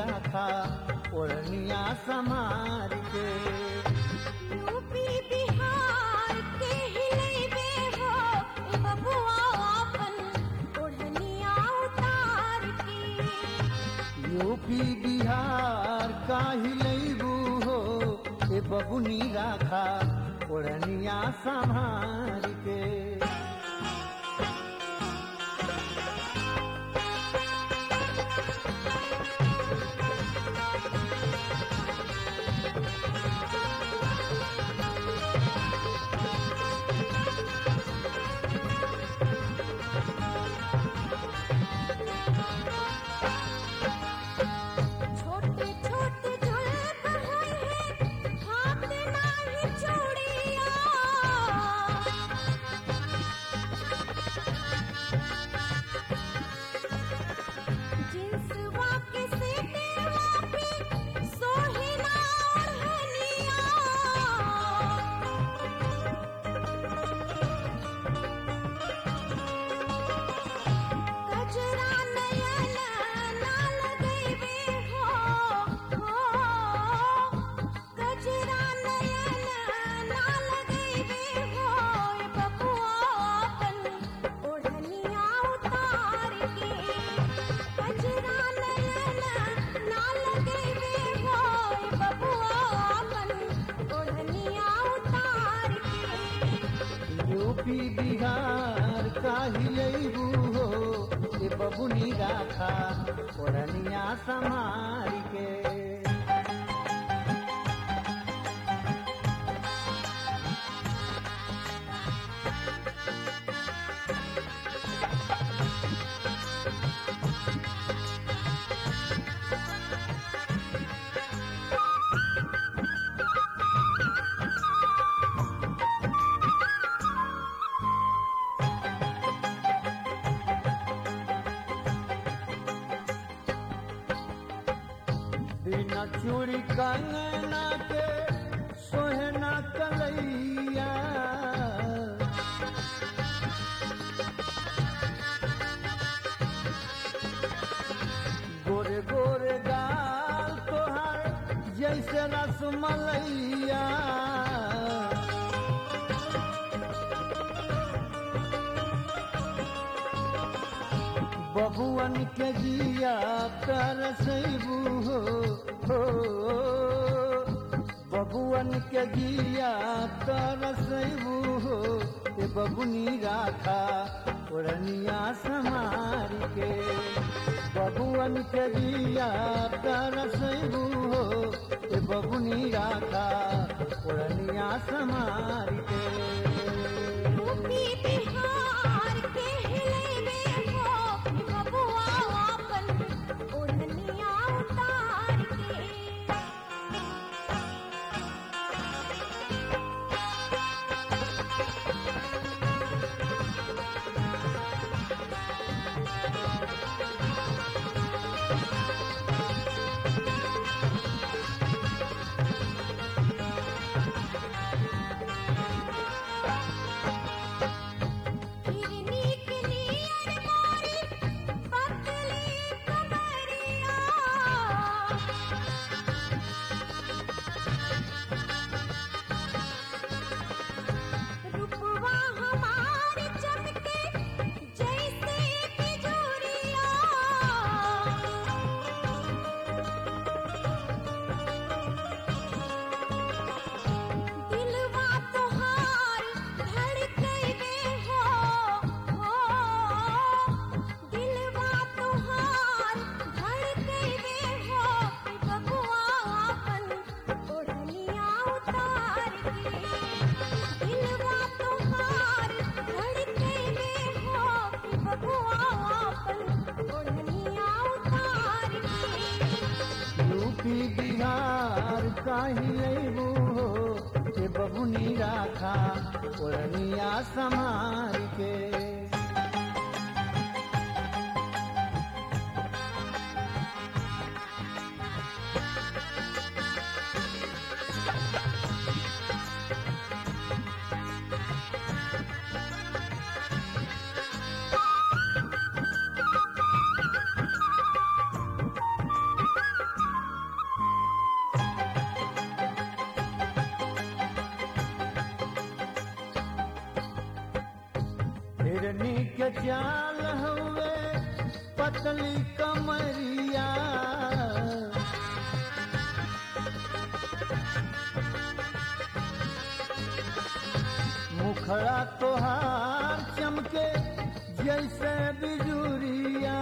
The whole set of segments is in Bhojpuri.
राखा ओढ़निया समार के यूपी बिहार के हिलैबे हो ए बबुआ अपन ओढ़निया उतार के यूपी बिहार काहि लैबू हो ए बबुनी राखा ओढ़निया संभार के छोटे छोटे जुल्फ होई है हाथ नाही चूड़िया जिंसवा के सेटेवा पे सोहिना ओढ़निया कजरा नयन ना लगैबे हो हो कजरा नयन ना लगैबे हो ए बबुआ अपन ओढ़निया उतार के कजरा नयन ना लगैबे हो ए बबुआ अपन ओढ़निया उतार के यूपी बिहार काहि लैबू हो ए बबुनी राखा ओढ़निया संभार के बिना चूड़ी कंगना के सोहना कलैया गोरे गोरे गाल तोहार जैसे रसमलैया बबुअन के जिया तरसैबू हो हो बबुअन के जिया तरसैबू हो ए बबुनी राखा ओढ़निया समार के बबुअन के जिया तरसैबू हो ए बबुनी राखा ओढ़निया समार के यूपी बिहार के हिलैबे हो ए बबुआ अपन ओढ़निया उतार के हिरनी के नियर मोरी पतली कमरिया रूपवा हमार चमके जैसे बिजुरिया दिलवा तोहार धड़कैबे हो हो दिलवा तोहार धड़कैबे हो ए बबुआ अपन ओढ़निया उतार के दिलवा तोहार धड़कैबे हो ए बबुआ अपन ओढ़निया उतार के यूपी बिहार काहि लैबू हो ए बबुनी राखा ओढ़निया समार के हिरनी के चाल हुए पतली कमरिया मुखड़ा तोहार चमके जैसे बिजुरिया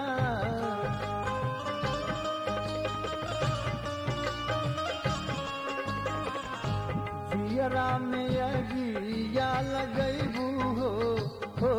जियरा में अगिया लगैबू हो हो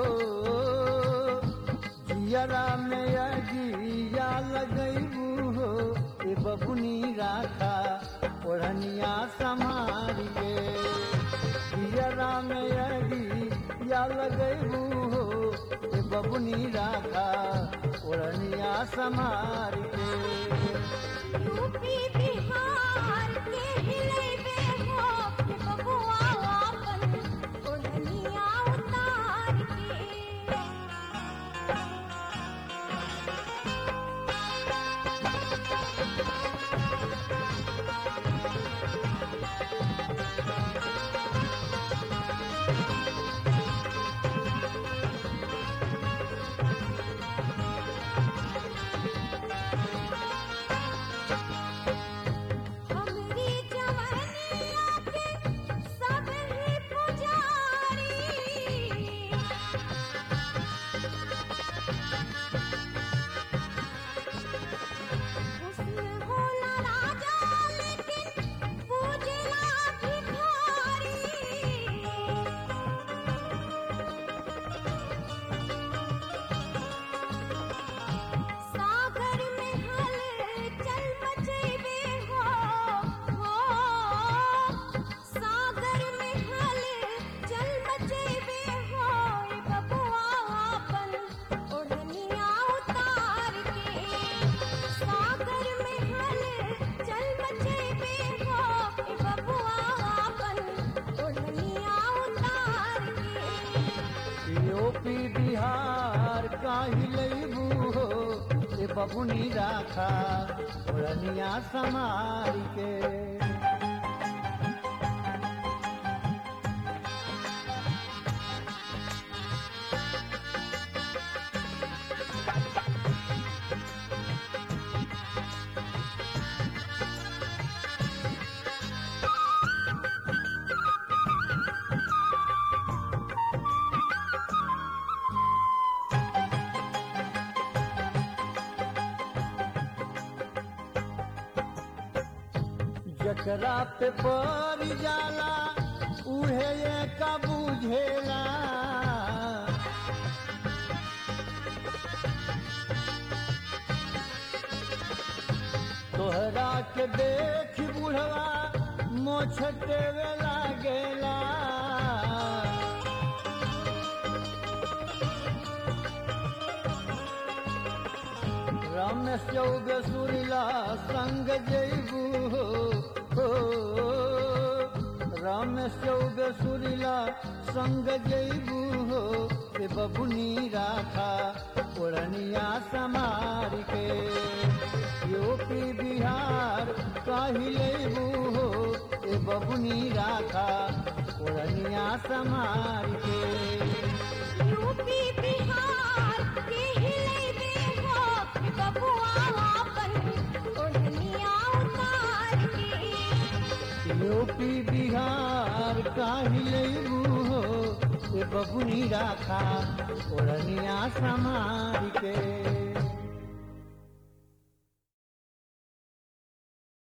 जियरा में अगिया लगैबू हो ए बबुनी राखा ओढ़निया संभाल के जियरा में अगिया लगैबू हो ए बबुनी राखा ओढ़निया संभाल के यूपी बिहार के हिलेबे हो कि बबुआ आपन ओढ़निया उतार के हमरी जवानिया के सब ही पुजारी हुस्न होला राजा लेकिन पूजला भिखारी सागर में हलचल मचेबे हो हो सागर में हलचल मचेबे हो ए बबुआ आपन ओढ़निया उतार के सागर में हलचल मचेबे हो ए बबुआ आपन ओढ़निया उतार के यूपी बिहार काहि लैबू हो ए बबुनी राखा ओढ़निया समार के जकरा पे पड़ जाला उहे ये का बुझेला तोहरा के देख बुढ़वा मोछटे लागेला रमेश चौब सुरीला संग जैबू हो हो रमेश चौब सुरीला संग जैबू हो ए बबुनी राखा ओढ़निया समार के यूपी बिहार काहि लेबू हो ए बबुनी राखा ओढ़निया समार के यूपी बिहार के हिलेबे हो कि बबुआ आपन ओढ़निया उतार के यूपी बिहार काहि लेबू हो ए बबुनी राखा ओढ़निया समार के